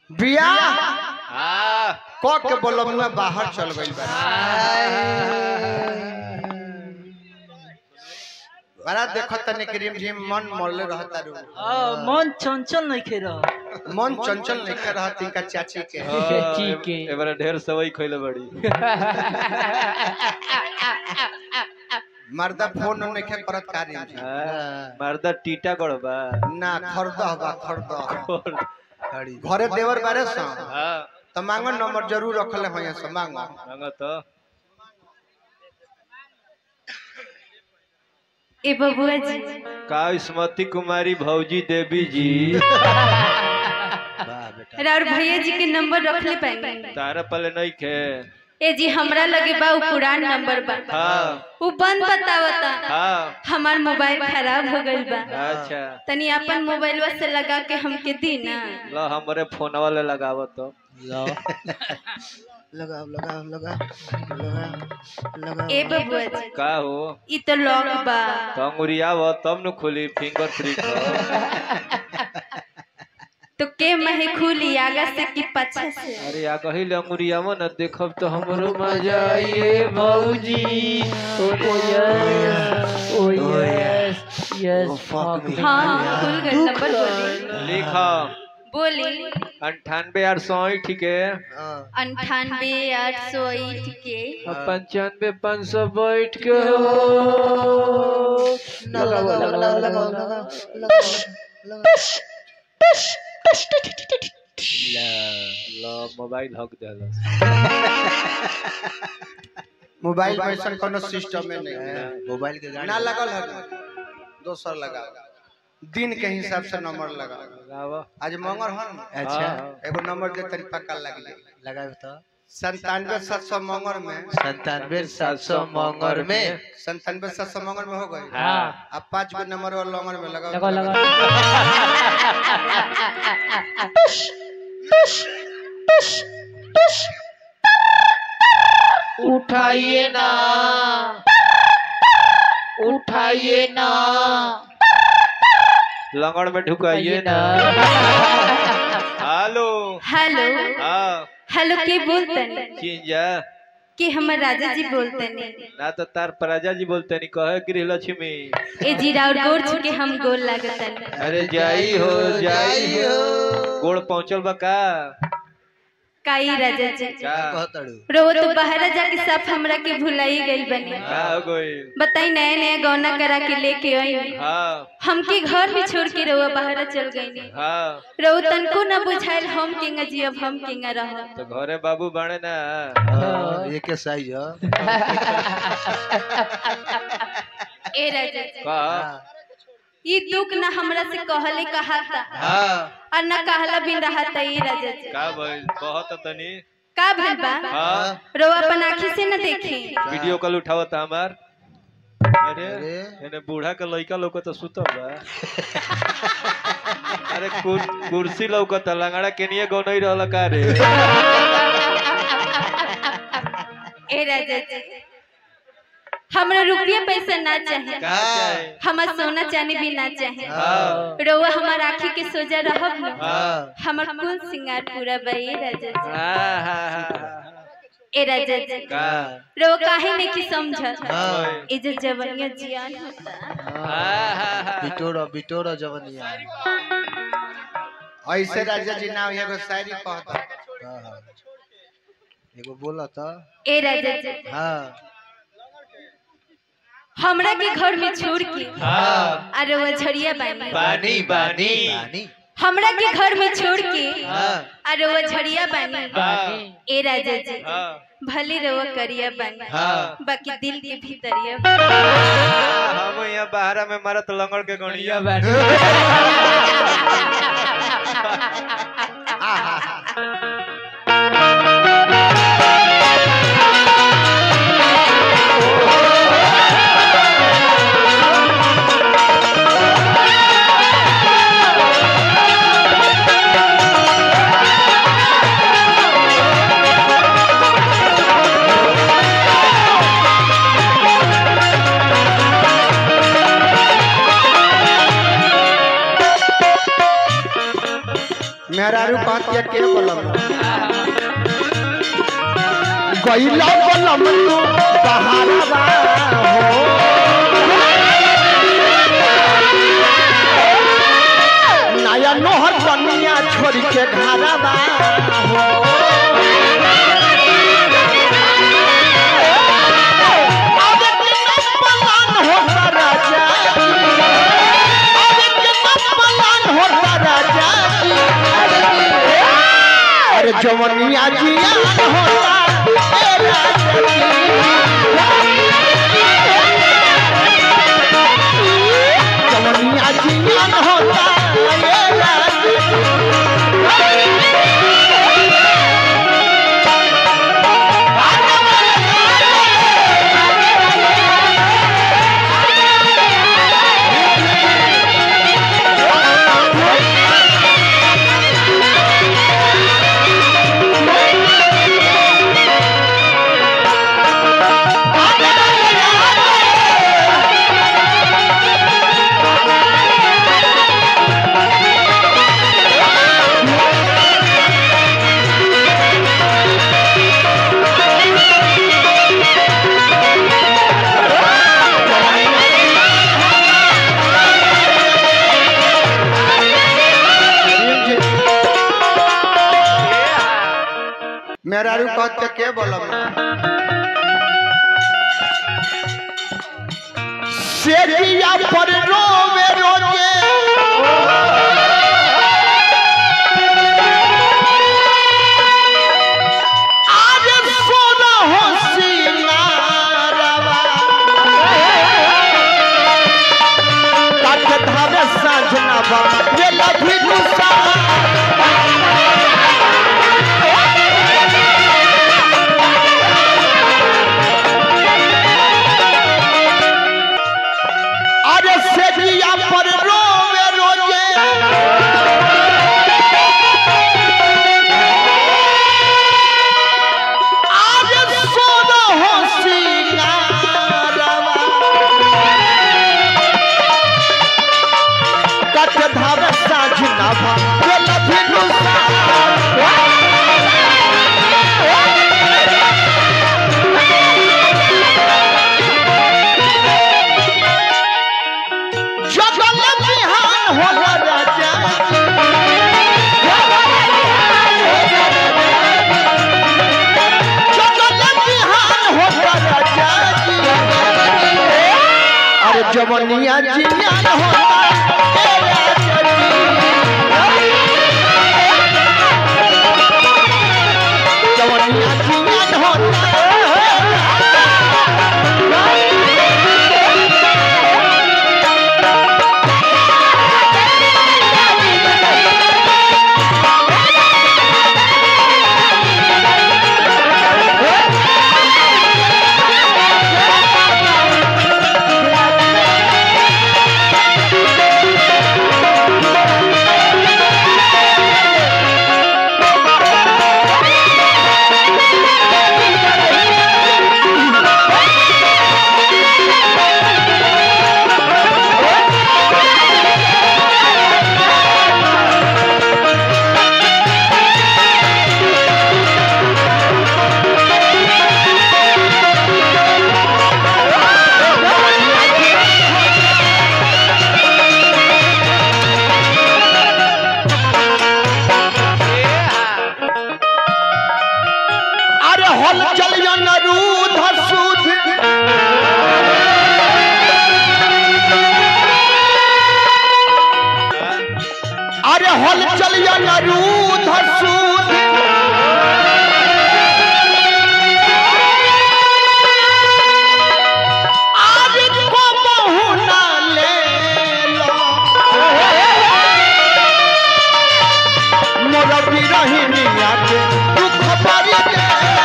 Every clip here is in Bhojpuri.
बियाह हाँ क के बोलमुआ बाहर चल गइल बा बड़ा देखत तनी क्रीम झिम मन मोले रहता रू हाँ, मन चंचल नहीं खे रहा मन चंचल नहीं कर रहत इनका चाची के हाँ, ठीक है। ए- एबारा ढेर सवई खइले बड़ी मर्दा फोन नहीं के करत कार्य हाँ, मर्दा टीटा गड़बा ना खरद बा खरद और घरे देवर बारे सा हाँ त मांगो नंबर जरूर रखले होय से मांगो मांगा तो ए बबुआ जी का स्मृति कुमारी भौजी देवी जी और भैया जी के नंबर रखले पाएंगे तारा पहले नहीं खे ए जी हमरा लगे बा उ पुरान नंबर बा हाँ उ बंद बतावता हाँ हमार मोबाइल खराब हो गइल बा अच्छा तनी अपन मोबाइलवा से लगा के हमके दी ना लो हमरे फोन वाले लगाव तो लगाओ लगाओ लगाओ लगाओ लगाओ ए बबुआ जी का हो ई तो लॉक बा तो अंगुरियाव तब न खुली फिंगरप्रिंट तो के महे खुली आगा से कि पाछा से अरे या कहिल अंगुरियाव न देखब तो हमरो मजा आइए भौजी oh yes oh yes yes हाँ खुल गइल नंबर बोली लिख बोली अंठानवे आठ सौ ठीक है अंठानवे आठ सौ ईट के पंचानवे पाँच सौ बैठ के हो लगाओ लगाओ लगाओ लगाओ लो मोबाइल हक देला मोबाइल में ऐसा कोनो सिस्टम में नहीं है मोबाइल के गाड़ी ना लगल है दोसर लगाओ दिन के हिसाब से नंबर लगाओ लगाव आज मंगर हो ना अच्छा एगो नंबर दे तरी पक्का लग जाए लगाए तो संतानवे सात सौ मंगर में संतानवे सात सौ मंगर में संतानवे सात सौ मंगर में हो गए हाँ अब पाँच गो नंबर और लंगर में लगाओ लगा लगा उठाइए ना उठाइए ना लंगड़ में ढुकाइए ना हेलो हेलो हाँ हेलो के बोलतनी चिंजा कि हमर राजा जी बोलतनी ना तो तार प्रजा जी बोलते नहीं कहे गृह लक्ष्मी ए जीरा और गोर छू के हम गोल लागतनी अरे जाई हो जाई हो गोड़ पहुंचल बा का काई राजा जी का कहतड़ू रो तो बाहर जाके सब हमरा के भुलाई गइल बनी का हो गई बताई नया नया गौना करा के लेके आई हाँ हमके घर भी छोड़ के रहुआ बाहर चल गई हाँ रहो तनको न बुझाइल हम केंगा जी अब हम केंगा रह तो घरे बाबू बाणे ना एक के साइज है ए राजा जी का ई दुख न हमरा से कहले कहा था हाँ और न कहला बिन रहा था ए राजा जी का भइल बहुत तनी का भइल बा हाँ रो अपन आँखी से न देखे वीडियो कॉल उठावत हमार अरे अरे। एने बूढ़ा के लइका लौकत सुतल बा अरे कुर- कुर्सी लौकत लंगड़ा केनिए गनई रहल का रे ए राजा जी हमरा रुपया पैसा ना चाहे का चाहे हमर सोना चांदी भी ना चाहे हाँ रोवा हमार आँखी के सोजा रहब न हाँ हमर कुल सिंगार पूरा बा ए राजा जी हाँ, हाँ, हाँ, ए राजा जी का रो काहे नहीं की समझत हाँ, ए जो जवनिया जियान होता हाँ, हाँ, हाँ। बिटोरा बिटोरा जवनिया ऐसे राजा जी नाम एगो शायरी कहता हाँ, हाँ। एगो बोला था ए राजा जी हाँ हमरा के घर में छोड़ के हाँ अरे वो झड़िया बानी बानी बानी रानी हमरा के घर में छोड़ के हाँ अरे वो झड़िया बानी हाँ ए राजा जी हाँ भले रवा करिया बानी हाँ। बाकी दिल के भीतरिया हम यहाँ बाहर में मारत लंगड़ के गणिया मेहरारू पातिया के बोलम गईला बोलम तू बहारवा हो नया नोहर बनिया छोड़ के घरवा हो अब कितना पलान होता राजा अब कितना पलान होता राजा अरे जवनिया जियान होता ए राजा जवनिया जियान होता ए राजा मेरा रू कहते के बोलम सेजिया पर रोवे रोजे आज सोना हो सिंगारवा काट धावे साँझना बा ये लभी गुस्सा अरे सेजिया पर रोवे रोजे आज सोना हो सिंगारवा कट धावे साझ ना भा ये लभी नुसा जगल बिहान होला राजा जगल बिहान होला राजा अरे जवनिया जियान होता ए राजा जवनिया जियान होता अरे हल चलियो नरूध सूद अरे हल चलियो नरूध सूद आज को बहुना ले लो मोर बिरहिनिया के दुख पारी के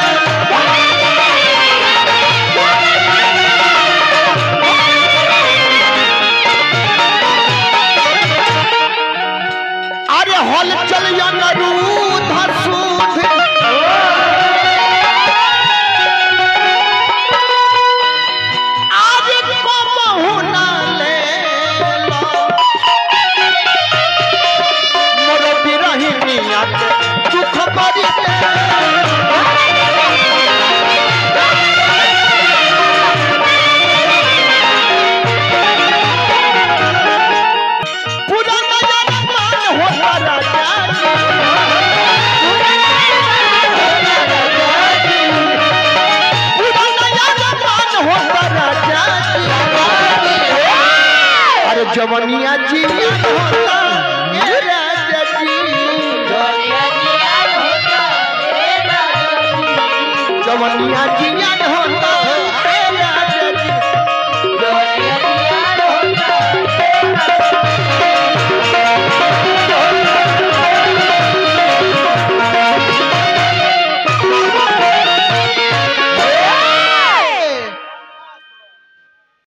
अरे हल चल नरूध सूध आज को बहुना ले लो मोर बिरहिनिया पूरा नजर मान होता राजा जी पूरा नजर मान होता राजा जी अरे जवनिया जी होता ए राजा जी जवनिया जी